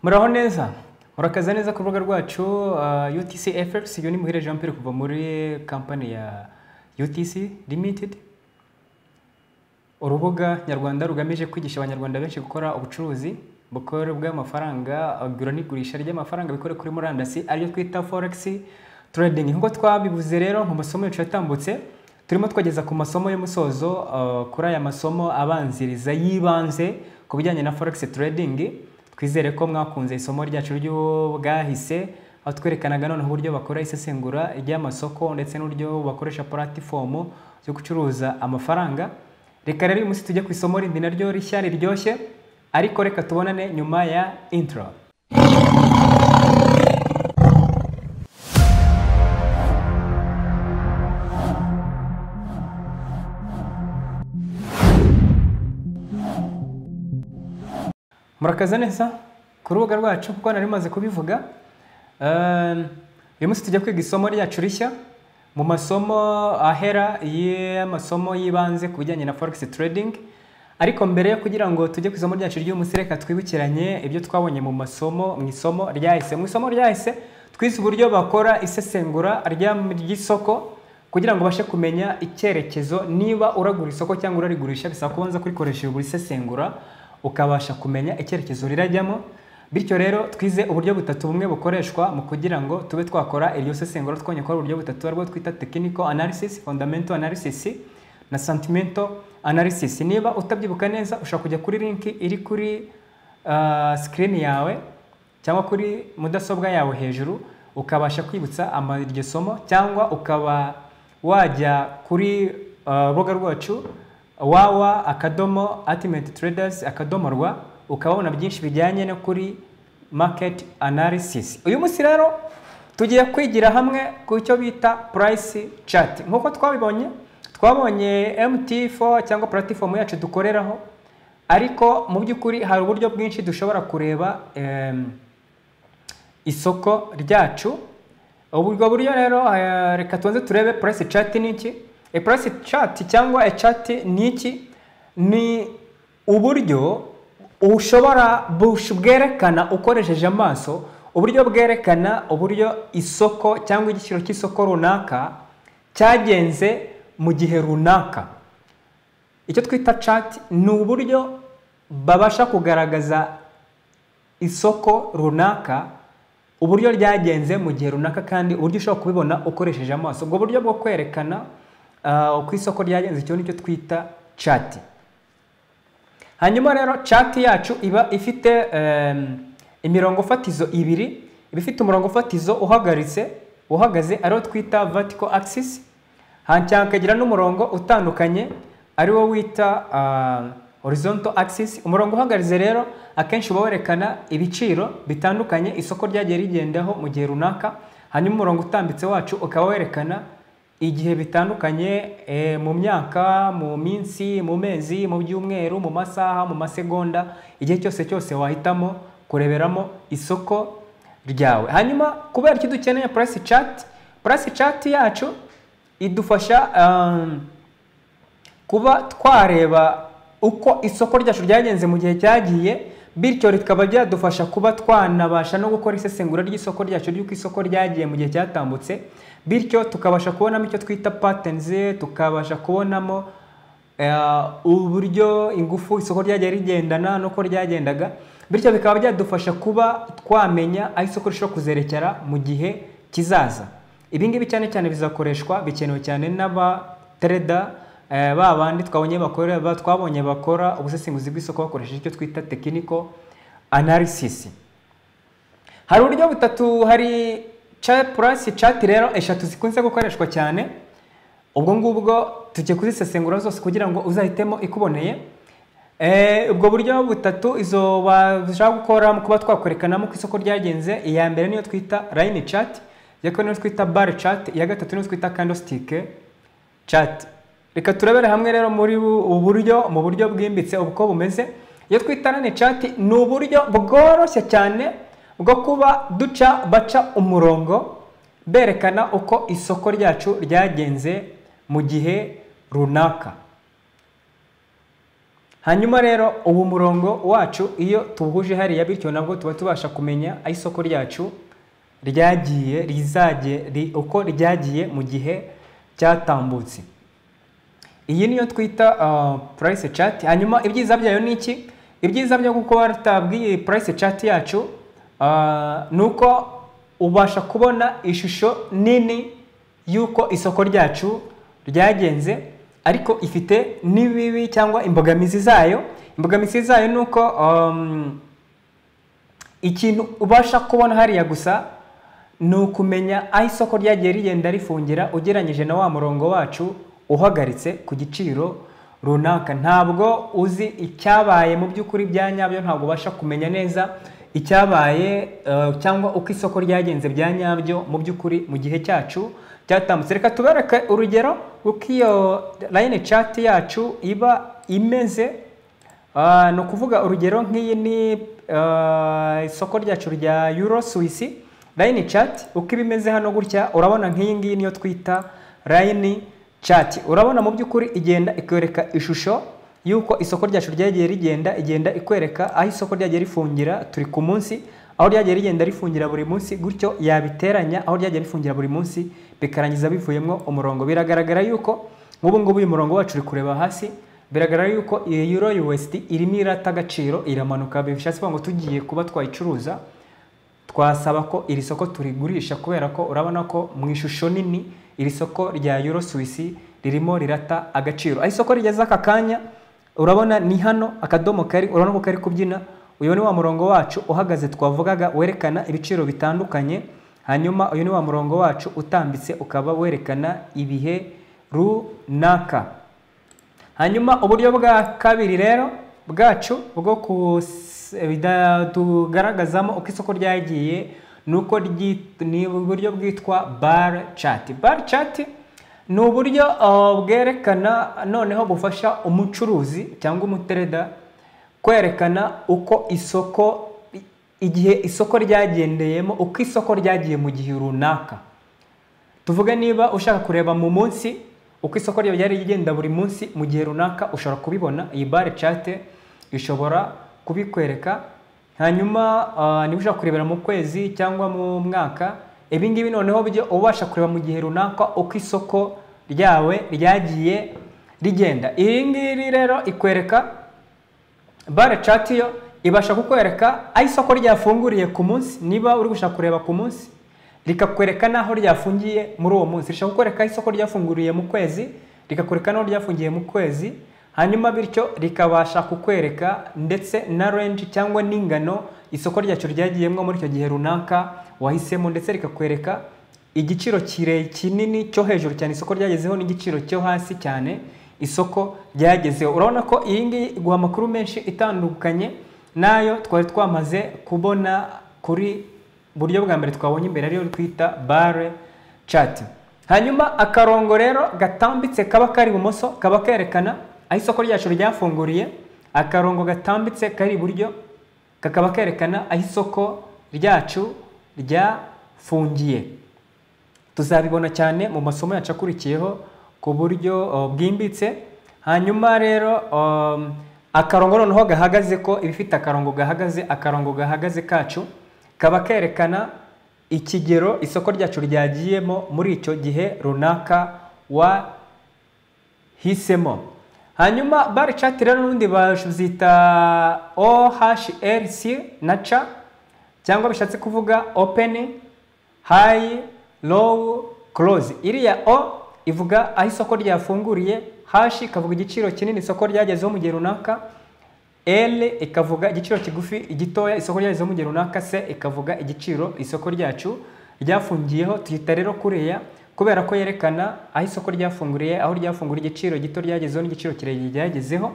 muraho neza murakaza neza ku rubuga rwacu utc fx iyo ni muhire jean pierre kuva muri kampani ya utc limited urubuga nyarwanda rugamije kwigisha abanyarwanda benshi gukora ubucuruzi bukorerwa amafaranga agura n'igurisha ry'amafaranga bikore kuri murandasi ariyo twita forex trading nk'uko twabibuze rero mu masomo yacu yatambutse turimo twageza ku masomo y'umusozo uh, kuri aya masomo abanziriza yibanze ku bijyanye na forex trading twizere ko mwakunze isomo ryacu ry'ubwahise aho twerekanaga noneho uburyo bakora isesengura ry'amasoko ndetse n'uburyo bakoresha puratifomu zo gucuruza amafaranga reka rero uyu munsi tujye ku isomo rindi naryo rishya riryoshye ariko reka tubonane nyuma ya intro murakaza neza ku rubuga rwacu kuko nari maze kubivuga Ehm, uyu munsi tujya kwiga isomo ryacu rishya mu masomo ahera y'amasomo y'ibanze ku bijyanye na forex trading ariko mbere yo kugira ngo tujye ku isomo ryacu ry'uyu munsi reka twibukiranye ibyo twabonye mu masomo mu isomo ryahise mu isomo ryahise twize uburyo bakora isesengura ry'am- ry'isoko kugira ngo ubashe kumenya icyerekezo niba uragura isoko cyangwa urarigurisha bisaba kubanza kurikoresha buri isesengura ukabasha kumenya icyerekezo rirajyamo bityo rero twize uburyo butatu bumwe bukoreshwa mu kugira ngo tube twakora iryo sesengura twonye ko ari uburyo butatu aribwo twita technical analysis fundamental analysis na sentimental analysis niba utabyibuka neza ushobora kujya kuri link iri kuri uh, screen yawe cyangwa kuri mudasobwa yawe hejuru ukabasha kwibutsa ama- iryo somo cyangwa ukaba wajya kuri uh, rubuga rwacu wawa akadomo ultimate traders akadomo rwa ukababona byinshi bijyanye no kuri market analysis uyu munsi rero tugiye kwigira hamwe ku cyo bita price chart nk'uko twabibonye twabonye mt4 cyangwa platform yacu dukoreraho ariko mu by'ukuri hari uburyo bwinshi dushobora kureba em, isoko ryacu ubwo buryo rero eh, reka tubanze turebe price chart ni iki e price chart cyangwa e chart ni iki ni uburyo ushobora bush- bwerekana ukoresheje amaso uburyo bwerekana uburyo isoko cyangwa igiciro cy'isoko runaka cyagenze mu gihe runaka icyo twita chart ni uburyo babasha kugaragaza isoko runaka uburyo ryagenze mu gihe runaka kandi uburyo ushobora kubibona ukoresheje amaso ubwo buryo bwo kwerekana ah, uko isoko ryagenze icyo nicyo twita chati hanyuma rero chati yacu iba ifite em, imirongo fatizo ibiri iba ifite umurongo fatizo uhagaritse uhagaze ariwo twita vertical axis hanyuma hakagira n'umurongo utandukanye ari wo wita ah, horizontal axis umurongo uhagaritse rero akenshi uba werekana ibiciro bitandukanye isoko ryagiye rigendaho mu gihe runaka hanyuma umurongo utambitse wacu ukaba werekana igihe bitandukanye eh, mu myaka mu minsi mu mezi mu byumweru mu masaha mu masegonda igihe cyose cyose wahitamo kureberamo isoko ryawe hanyuma kubera icyo dukeneye price chart price chart yacu idufasha um, kuba twareba uko isoko ryacu ryagenze mu gihe cyagiye bityo rikaba ryadufasha kuba twanabasha no gukora isesengura ry'isoko ryacu ry'uko isoko ryagiye mu gihe cyatambutse bityo tukabasha kubonamo icyo twita patterns tukabasha kubonamo eh, uburyo ingufu isoko ryagiye rigendana n'uko ryagendaga bityo bikaba byadufasha kuba twamenya aho isoko rishobora kuzerekera mu gihe kizaza ibi ngibi cyane cyane bizakoreshwa bikenewe cyane n'abatereda eh, ba bandi twabonye bakora ba- twabonye bakora ubusesenguzi bw'isoko bakoresheje icyo twita technical analysis hari uburyo butatu hari cha- price chart rero eshatu zikunze gukoreshwa cyane ubwo ngubwo tujye kuzisesengura zose kugira ngo uzahitemo ikuboneye Eh, ubwo buryo butatu izo bashaka gukora mu kuba twakwerekanamo ko isoko ryagenze iya mbere niyo twita line chart iya kabiri niyo twita bar chart iya gatatu niyo twita candlestick chart reka turebere hamwe rero muri bu- ubu buryo mu buryo bwimbitse uko bumeze iyo twita line chart ni uburyo bworoshye cyane bwo kuba duca baca umurongo berekana uko isoko ryacu ryagenze mu gihe runaka hanyuma rero uwo murongo wacu iyo tuwuhuje hariya bityo nabwo tuba tubasha kumenya aho isoko ryacu ryagiye rizajye ri- uko ryagiye mu gihe cyatambutse iyi niyo twita ah, price chart hanyuma ibyiza byayo ni iki ibyiza byo kuba tutabwiye price chart yacu ah, ni uko ubasha kubona ishusho nini y'uko isoko ryacu ryagenze ariko ifite n'ibibi cyangwa imbogamizi zayo imbogamizi zayo ni uko um, ikintu ubasha kubona hariya gusa ni ukumenya aho isoko ryagiye rigenda rifungira ugereranyije na wa murongo wacu uhagaritse ku giciro runaka ntabwo uzi icyabaye mu by'ukuri bya nyabyo ntabwo ubasha kumenya neza icyabaye eh, cyangwa uko isoko ryagenze bya nyabyo mu by'ukuri mu gihe cyacu cyatambutse reka tubereke urugero uko iyo line chart yacu iba imeze Ah, ni ukuvuga urugero nk'iyi ni ah, isoko ryacu rya euro swisi line chart uko iba imeze hano gutya urabona nk'iyi ngiyi niyo twita line chart urabona mu by'ukuri igenda ikwereka ishusho y'uko isoko ryacu ryagiye rigenda igenda ikwereka aho isoko ryagiye rifungira turi ku munsi aho ryagiye rigenda rifungira buri munsi gutyo yabiteranya aho ryagiye rifungira buri munsi bikarangiza bivuyemo umurongo biragaragara yuko nk'ubu ngubu uyu murongo wacu uri kureba hasi biragaragara yuko iyo euro USD irimo irata agaciro iramanuka bishatse kuvuga ngo tugiye kuba twayicuruza twasaba ko iri soko turigurisha kubera ko urabona ko mu ishusho nini iri soko rya euro swisi ririmo rirata agaciro aho isoko rigeze aka kanya urabona ni hano akadomo kari urabona ko kari kubyina uyu ni wa murongo wacu uhagaze twavugaga werekana ibiciro bitandukanye hanyuma uyu ni wa murongo wacu utambitse ukaba werekana ibihe runaka hanyuma uburyo bwa kabiri rero bwacu bwo kus- bida- tugaragazamo uko isoko ryagiye ni uko ryi- ni uburyo bwitwa bar chart bar chart ni uburyo uh, bwerekana noneho bufasha umucuruzi cyangwa umutereda kwerekana uko isoko igihe isoko ryagendeyemo uko isoko ryagiye mu gihe runaka tuvuge niba ushaka kureba mu munsi uko isoko ryawe ryari rigenda buri munsi mu gihe runaka ushobora kubibona iyi bare cate ishobora kubikwereka hanyuma ah, niba ushaka kurebera mu kwezi cyangwa mu mwaka ibi ngibi noneho byo uba ubasha kureba mu gihe runaka uko isoko ryawe ryagiye rigenda iri ngiri rero ikwereka bare chat yo ibasha kukwereka aho isoko ryafunguriye ku munsi niba uri gushaka kureba ku munsi rikakwereka n'aho ryafungiye muri uwo munsi rishaka kukwereka aho isoko ryafunguriye mu kwezi rikakwereka n'aho ryafungiye mu kwezi hanyuma bityo rikabasha kukwereka ndetse na range cyangwa n'ingano isoko ryacu ryagiyemo muri icyo gihe runaka wahisemo ndetse rikakwereka igiciro kire kinini cyo hejuru cyane isoko ryagezeho n'igiciro cyo hasi cyane isoko ryagezeho urabona ko iyi ngiyi iguha amakuru menshi itandukanye n'ayo twari twamaze kubona kuri buryo bwa mbere twabonye imbere ariyo twita bare chat hanyuma akarongo rero gatambitse kaba kari ibumoso kaba kerekana aho isoko ryacu ryafunguriye akarongo gatambitse kari iburyo kakaba kerekana aho isoko ryacu ryafungiye tuzabibona cyane mu masomo yacu akurikiyeho ku buryo uh, bwimbitse hanyuma rero um, akarongo noneho gahagaze ko ibifite akarongo gahagaze akarongo gahagaze kacu kaba kerekana ikigero isoko ryacu ryagiyemo muri icyo gihe runaka wa hisemo hanyuma bare chat rero n'ubundi bazita ohrc na c cyangwa bishatse kuvuga open high low close iriya o ivuga aho isoko ryafunguriye hash ikavuga igiciro kinini isoko ryagezeho mu gihe runaka L ikavuga igiciro kigufi igitoya isoko ryagezeho mu gihe runaka se ikavuga igiciro isoko ryacu ryafungiyeho tuyita rero kuriya kubera ko yerekana aho isoko ryafunguriye aho ryafunguriye igiciro gito ryagezeho n'igiciro kirekire ryagezeho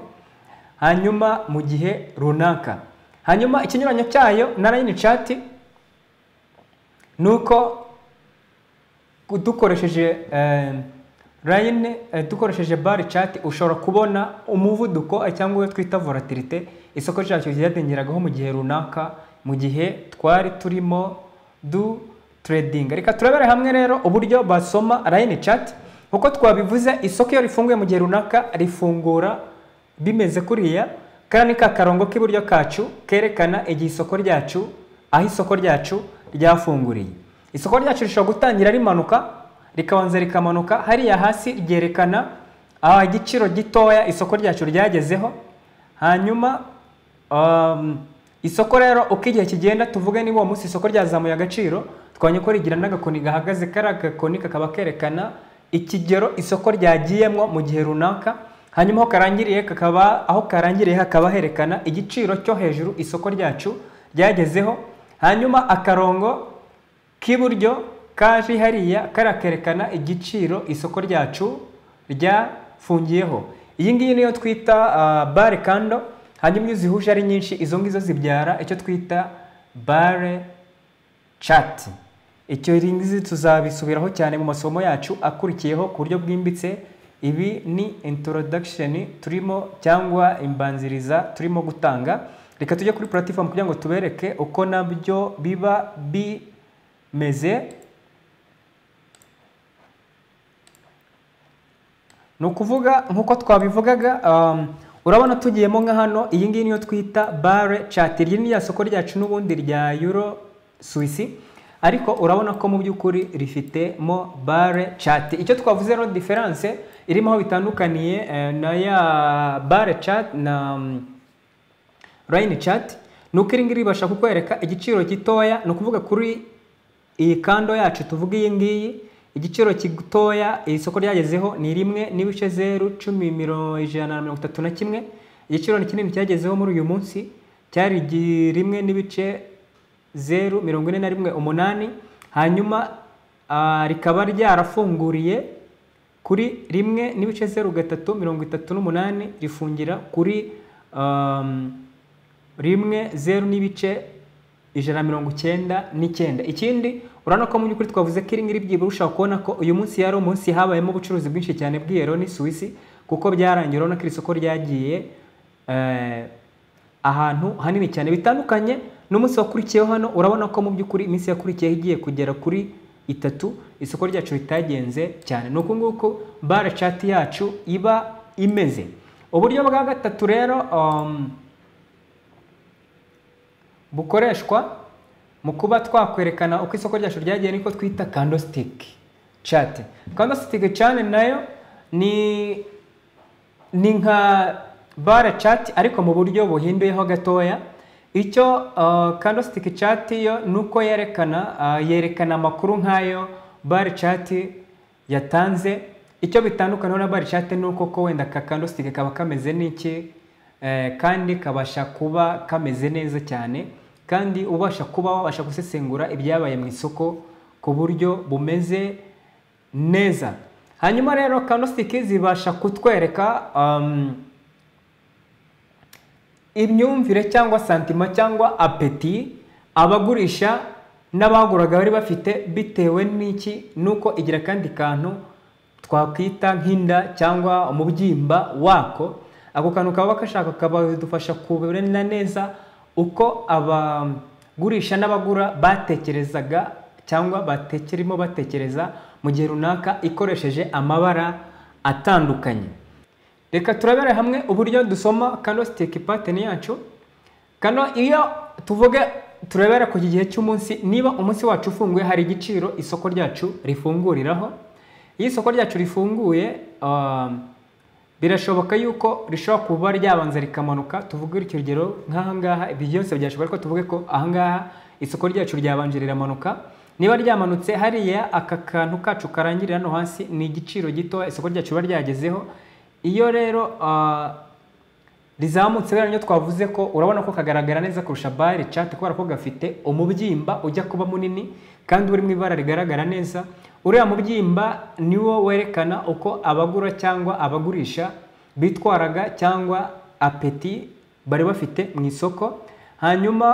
hanyuma mu gihe runaka hanyuma ikinyuranyo cyayo na line chart ni uko dukoresheje eh, line eh, dukoresheje bar chart ushobora kubona umuvuduko eh, cyangwa uwo twita volatilite isoko ryacu ryadengeragaho mu gihe runaka mu gihe twari turimo du trading reka turebere hamwe rero uburyo basoma line chart nkuko twabivuze isoko iyo rifunguye mu gihe runaka rifungura bimeze kuriya kariya ni ka karongo k'iburyo kacu kerekana igihe isoko ryacu aho isoko ryacu ryafunguriye isoko ryacu rishobora gutangira rimanuka rikabanza rikamanuka hariya hasi ryerekana aha igiciro gitoya isoko ryacu ryagezeho hanyuma um, isoko rero uko igihe kigenda tuvuge niba uwo munsi isoko ryazamuye agaciro twanya ko rigira n'agakoni gahagaze kariya gakoni kakaba kerekana ikigero isoko ryagiyemo mu gihe runaka hanyuma aho karangiriye kakaba aho karangiriye hakaba herekana igiciro cyo hejuru isoko ryacu ryagezeho hanyuma akarongo k'iburyo kaje hariya kariya kerekana igiciro isoko ryacu ryafungiyeho iyi ngiyi niyo twita uh, bare kando hanyuma iyo zihuje ari nyinshi izo ngizo zibyara icyo twita bare chat icyo ngizi tuzabisubiraho cyane mu masomo yacu akurikiyeho ku buryo bwimbitse ibi ni introduction turimo cyangwa imbanziriza turimo gutanga reka tujye kuri platform kugira ngo tubereke uko nabyo biba bimeze ni ukuvuga nk'uko twabivugaga um, urabona tugiyemo nka hano iyi ngiyi niyo twita bare chat iri ni rya soko ryacu n'ubundi rya euro suwisi ariko urabona ko mu by'ukuri rifitemo bare chat icyo twavuze rero diferanse irimo aho bitandukaniye eh, na ya bare chat na um, line chat ni uko iri ngiri ribasha kukwereka igiciro gitoya ni ukuvuga kuri iyi kando yacu tuvuga iyi ngiyi igiciro gitoya iri soko ryagezeho ni rimwe n'ibice zeru cumi mirongo ijana na mirongo itatu na kimwe igiciro ni kinini cyagezeho muri uyu munsi cyari rimwe n'ibice zeru mirongo ine na rimwe umunani hanyuma rikaba ryarafunguriye kuri rimwe n'ibice zeru gatatu mirongo itatu n'umunani rifungira kuri rimwe zeru n'ibice ijana na mirongo icyenda n'icyenda ikindi urabona ko mu by'ukuri twavuze ko iri ngiri byibura ushobora kubona ko uyu munsi yari umunsi habayemo ubucuruzi bwinshi cyane bw'iyero ni suwisi kuko byarangiye urabona ko iri soko ryagiye ahantu hanini cyane bitandukanye n'umunsi wakurikiyeho hano urabona ko mu by'ukuri iminsi yakurikiyeho igiye kugera kuri itatu isoko ryacu ritagenze cyane ni uku nguku bare cati yacu iba imeze uburyo bwa gatatu rero bukoreshwa mu kuba twakwerekana uko isoko ryacu ryagiye niko twita candlestick chart candlestick cyane nayo ni ni nka bare chart ariko mu buryo buhinduyeho gatoya icyo uh, candlestick chart yo nuko yerekana uh, yerekana amakuru nk'ayo bare chart yatanze icyo bitandukanaho na bare chart nuko ko wenda ka candlestick kaba kameze n'iki eh, kandi kabasha kuba kameze neza cyane kandi ubasha kuba wabasha gusesengura ibyabaye mu isoko ku buryo bumeze neza hanyuma rero kandositike zibasha kutwereka imyumvire cyangwa santima cyangwa apeti abagurisha n'abaguraga bari bafite bitewe n'iki nuko igira akandi kantu twakwita nk'inda cyangwa umubyimba wako ako kantu kaba gashaka kabadufasha kubona neza uko abagurisha n'abagura batekerezaga cyangwa batekerimo batekereza mu gihe runaka ikoresheje amabara atandukanye reka turabere hamwe uburyo dusoma kano sitike pateni yacu kano iyo tuvuge turebera ku gihe cy'umunsi niba umunsi wacu ufunguye hari igiciro isoko ryacu rifunguriraho iyo isoko ryacu rifunguye birashoboka yuko rishobora kuba ryabanza rikamanuka tuvuge urugero nk'ahangaha ibyo byose byashoboka ariko tuvuge ko ahangaha isoko ryacu ryabanje riramanuka niba ryamanutse hariya aka kantu kacu karangirira hano hasi ni igiciro gitoya isoko ryacu riba ryagezeho iyo rero rizamutse rero niyo twavuze ko urabona ko kagaragara neza kurusha bare cati kubera ko gafite umubyimba ujya kuba munini kandi uri mu ibara rigaragara neza uriya mubyimba niwo werekana uko abagura cyangwa abagurisha bitwaraga cyangwa apeti bari bafite mu isoko hanyuma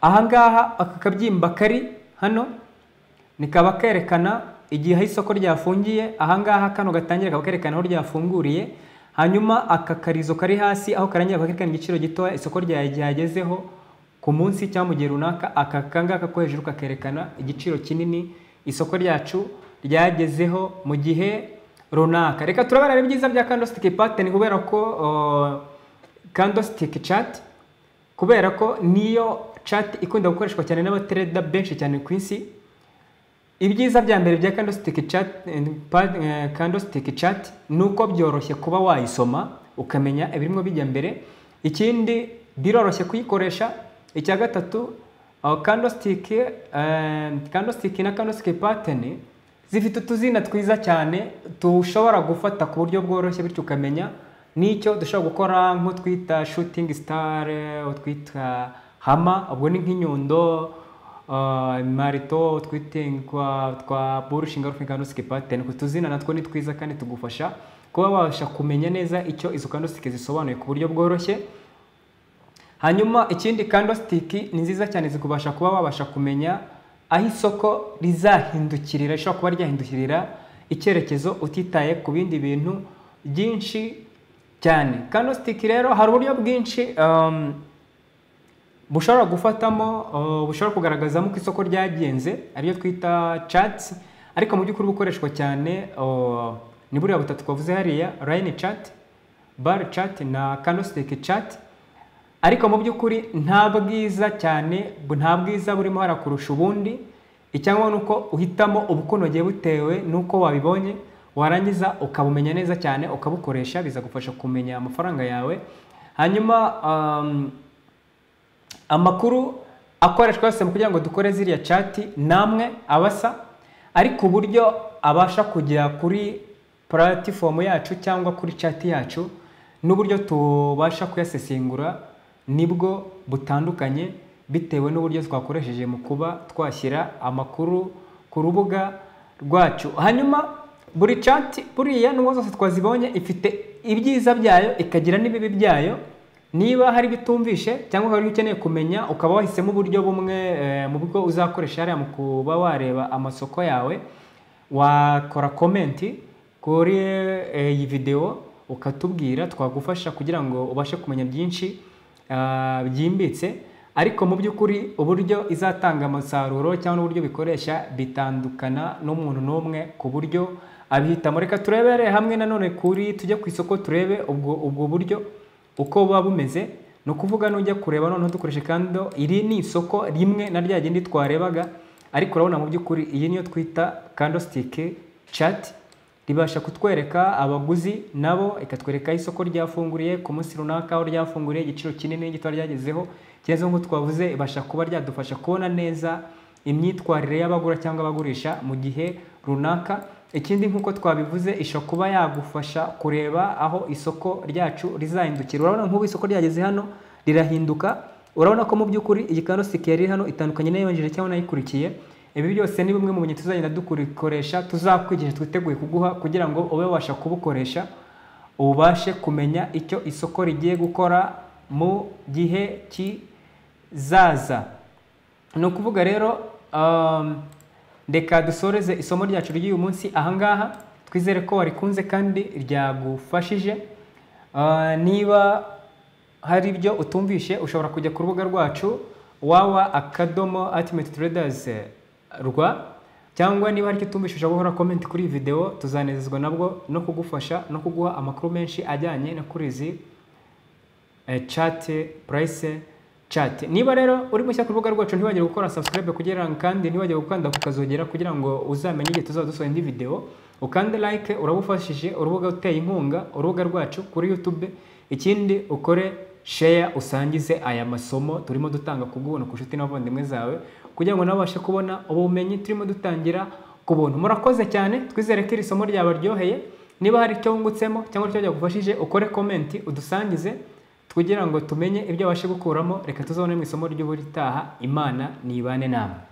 ahangaha aka kabyimba kari hano nikaba kerekana igihe isoko ryafungiye ahangaha kano gatangira kaba kerekana aho ryafunguriye hanyuma aka karizo kari hasi aho karangira kerekana igiciro gitoya isoko ryagezeho ku munsi cyangwa mu gihe runaka aka kangaka ko hejuru kakerekana igiciro kinini isoko ryacu ryagezeho mu gihe runaka reka turabona ibyiza bya candlestick pattern kubera ko uh, candlestick chart kubera ko niyo chart ikunda gukoreshwa cyane n'abatrader benshi cyane ku isi ibyiza bya mbere bya candlestick chart, eh, pa- eh, candlestick chart ni uko byoroshye kuba wayisoma ukamenya ibirimo bijya mbere ikindi biroroshye kuyikoresha icya gatatu uh, candlestick eh, candlestick na candlestick pattern zifite utuzina twiza cyane dushobora gufata ku buryo bworoshye bityo ukamenya n'icyo dushobora gukora nko twita shooting star eh, utwita hama ubwo ni nk'inyundo Uh, marito twite kwa twa burushinga rufingandosike pateni ku tuzina natwo ni twiza kandi tugufasha kuba wabasha kumenya neza icyo izo kandosike zisobanuye ku buryo bworoshye hanyuma ikindi kandositiki ni nziza cyane zikubasha kuba wabasha kumenya aho isoko rizahindukirira rishobora kuba ryahindukirira icyerekezo utitaye ku bindi bintu byinshi cyane kandositiki rero hari uburyo bwinshi um, bushobora gufatamo uh, bushobora kugaragazamo ko isoko ryagenze ariyo twita chatsi ariko mu by'ukuri bukoreshwa cyane uh, ni buriya butatu twavuze hariya line chat bar chat na candlestick chat ariko mu by'ukuri nta bwiza cyane bu- nta bwiza burimo hara kurusha ubundi icyangombwa ni uko uhitamo ubukunogeye butewe n'uko wabibonye warangiza ukabumenya neza cyane ukabukoresha bizagufasha kumenya amafaranga yawe hanyuma um, amakuru akoreshwa yose mu kugira ngo dukore ziriya cati namwe abasa ariko uburyo abasha kugera kuri puratifomu yacu cyangwa kuri cati yacu n'uburyo tubasha kuyasesengura nibwo butandukanye bitewe n'uburyo twakoresheje mu kuba twashyira amakuru ku rubuga rwacu hanyuma buri cati buriya n'ubwo zose twazibonye ifite ibyiza byayo ikagira n'ibibi byayo niba hari ibyo utumvishe cyangwa hari ibyo ukeneye kumenya ukaba wahisemo uburyo bumwe eh, mu bwo uzakoresha hariya mu kuba wareba amasoko yawe wakora komenti kuri eh, iyi videwo ukatubwira twagufasha kugira ngo ubashe kumenya byinshi ah, byimbitse ariko mu by'ukuri uburyo izatanga umusaruro cyangwa uburyo bikoresha bitandukana n'umuntu n'umwe ku buryo abihitamo reka turebere hamwe nanone kuri tujye ku isoko turebe ubwo, ubwo buryo uko buba bumeze ni ukuvuga nujya kureba noneho dukoreshe kandi iri ni isoko rimwe na rya rindi twarebaga ariko urabona mu by'ukuri iyi niyo twita candlestick chat ribasha kutwereka abaguzi nabo ikatwereka aho isoko ryafunguriye ku munsi runaka aho ryafunguriye igiciro kinini gito ryagezeho kigeze nk'uko twavuze ibasha kuba ryadufasha kubona neza imyitwarire y'abagura cyangwa abagurisha mu gihe runaka ikindi nk'uko twabivuze ishobora kuba yagufasha kureba aho isoko ryacu rizahindukira urabona nk'ubu isoko ryageze hano rirahinduka urabona ko mu by'ukuri iyi karosike yari iri hano itandukanye n'iyabanje cyangwa n'ayikurikiye ibi byose ni bimwe mu bintu tuzagenda dukoresha tuzakwigisha twiteguye kuguha kugira ngo ube wabasha kubukoresha ubashe kumenya icyo isoko rigiye gukora mu gihe kizaza ni ukuvuga rero um, reka dusoreze isomo ryacu ry'uyu munsi ahangaha twizere ko warikunze kandi ryagufashije Uh, niba hari ibyo utumvishe ushobora kujya ku rubuga rwacu wawa akadomo atimeti traders rwa cyangwa niba hari icyo utumvishe ushobora guhora komenti kuri iyi videwo tuzanezezwa nabwo no kugufasha no kuguha amakuru menshi ajyanye no kuri izi eh, chat price chat niba rero uri mushya ku rubuga rwacu ntiwagire gukora subscribe kugira ngo kandi ntiwagire gukanda kukazogera kugira ngo uzamenye igihe tuzaba dusohora indi video ukande like urabufashije urubuga uteye inkunga urubuga rwacu kuri youtube ikindi ukore share usangize aya masomo turimo dutanga ku bw'ubuntu ku nshuti n'abavandimwe zawe kugira ngo nawe ubashe kubona ubumenyi turimo dutangira ku buntu murakoze cyane twizere ko iri somo ryabaryoheye niba hari icyo wungutsemo cyangwa icyo byagufashije ukore komenti udusangize kugira ngo tumenye ibyo abashe gukuramo reka tuzabone mu isomo ry'uburitaha imana nibane namwe